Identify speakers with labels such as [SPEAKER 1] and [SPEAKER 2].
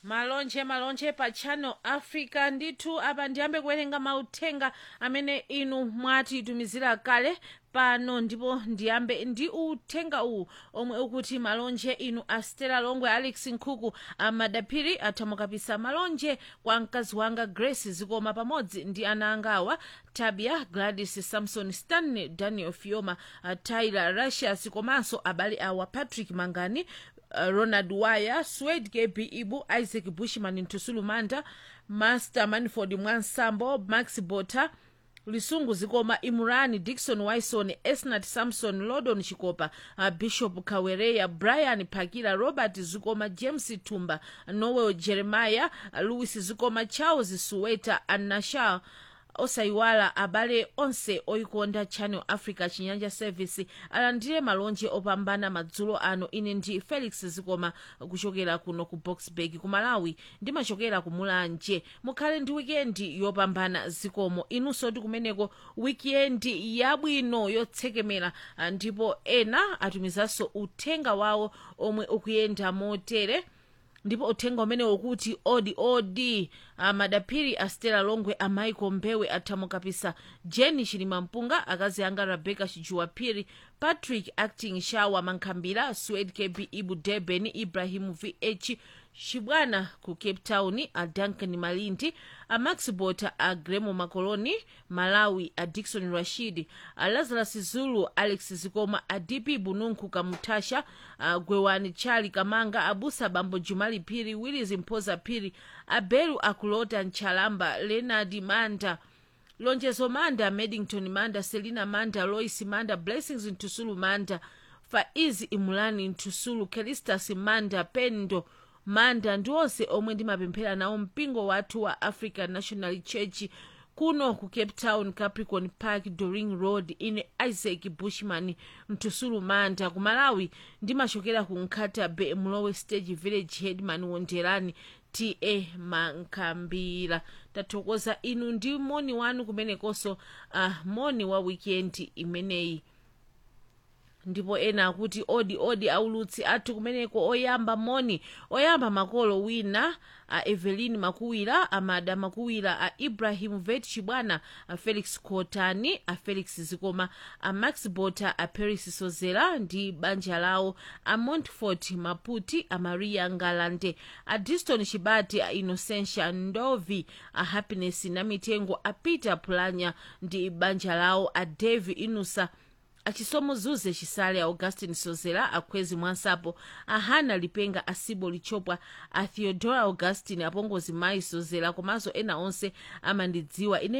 [SPEAKER 1] malonje malonje pa channel africa ndithu apa ndiyambe kuwerenga mauthenga amene inu mwatitumizira kale pano ndipo ndiyambe ndi uthenga uwu omwe ukuti malonje inu a stella longwe alex nkhuku amadapiri athamukapisa malonje kwa mkazi wanga grace zikoma pamodzi ndi ana angawa tabia gladys samson stanley daniel fioma uh, tyler rusias komanso abale awa patrick mangani uh, ronald wire swed kb ibu isaac bushman ntusulu manda master manford mwansambo max bota lisungu zikoma imurani dikson wison esnat samson lodon chikopa uh, bishop kawereya brian phakira robert zikoma james tumba noel jeremiah uh, louis zikoma charles suweta anashal osayiwala abale onse oyikonda channel africa chinyanja service alandire malonje opambana madzulo ano ine ndi felix zikoma kuchokera kuno ku boxburg ku malawi ndimachokera ku mulanje mukhale ndi wikendi yopambana zikomo inunso ti kumeneko wikendi yabwino yotsekemera ah, ndipo ena atumizanso uthenga wawo omwe ukuyenda motere ndipo uthenga umene ukuti odi odi amadapiri a stella longwe amaiko mbewe athamukapisa jeni chilima mpunga akazi anga rebecca chijuwa phiri patrick acting shawa mankhambira swed kb ibu deben ibrahim vh chibwana ku cape town a duncan malindi a max bota a gremo makoloni malawi a dikson rashid a lazarus zulu alex zikoma a dp bununku kamutasha a gwewani chali kamanga abusa bambo jumali phiri willis mphoza phiri abelu akulota nchalamba leonard manda lonjezo manda medington manda selina manda lois manda blessings ntusulu manda faizi imulani ntusulu kelistas manda pendo manda ndi onse omwe ndimapemphera nawo mpingo wathu wa african national church kuno ku cape town capricorn park doring road ine isaac bushman mtusulu manda ku malawi ndimachokera ku nkhatabe mlowe stage village headman wonderani ta mankhambira tathokoza inu ndi moni wanu kumenekonso uh, moni wa weekend imeneyi ndipo ena akuti odi odi aulutsi athu kumeneko oyamba moni oyamba makolo wina a evelyn makuwira amada makuwira a ibrahim vet chibwana a felix kotani a felix zikoma a max bota a paris sozera ndi banja lawo a montfort maputi a maria ngalande a diston chibati a innocentia ndovi a happiness namitengo a peter pulanya ndi banja lawo a dave inusa achisomo zuze chisale a augustin sozera akhwezi mwansapo a hana lipenga asibo lichopwa a theodora augustin apongozi mayi sozera komanso ena onse amandidziwa ine